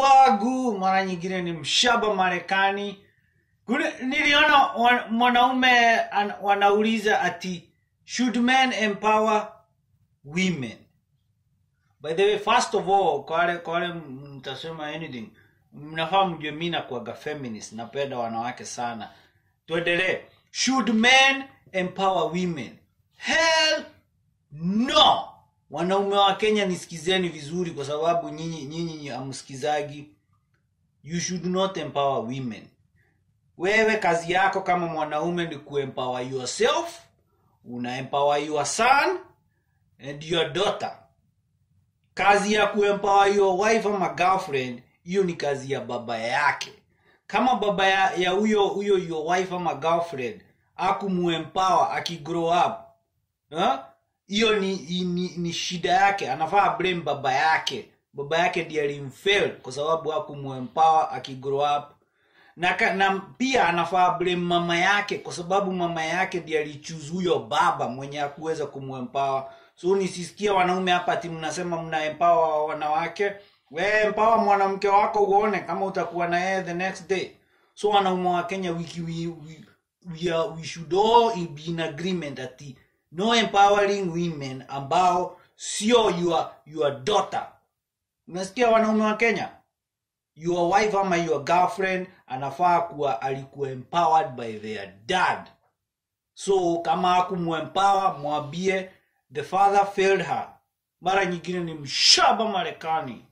wagu mara nyingine ni mshaba marekani Kule- niliona wa- mwanaume an- wanauliza ati should men empower women by the way first of all kwa wale kwa wale mtasema anything mnafaa mjue mi nakuaga feminist napenda wanawake sana tuendelee should men empower women hell no wanaume wa kenya nisikizeni vizuri kwa sababu nyinyi nyinyi hamsikizagi you should not empower women wewe kazi yako kama mwanaume ni kuempower yourself una empower your son and your daughter kazi ya kuempower your wife ama girlfriend hiyo ni kazi ya baba yake kama baba ya ya huyo huyo your wife ama girlfriend akumuempower akigrow up ha? hiyo ni, ni, ni shida yake anafaa blame baba yake baba yake ndiye alimfail kwa sababu hakumuempower akigrow up na, ka- na pia anafaa blame mama yake kwa sababu mama yake ndiye alichuzu huyo baba mwenye hakuweza kumuempower so nisisikia wanaume hapa ati mnasema mna empower wanawake we empower mwanamke wako uone kama utakuwa na yeye the next day so wanaume wa kenya we, we, we, we, are, we should all be in agreement ati no empowering women ambao sio your, your daughter unasikia wanaume wa kenya your wife ama your girlfriend anafaa kuwa alikuwa empowered by their dad so kama hakumuempower mwambie the father failed her mara nyingine ni mshaba marekani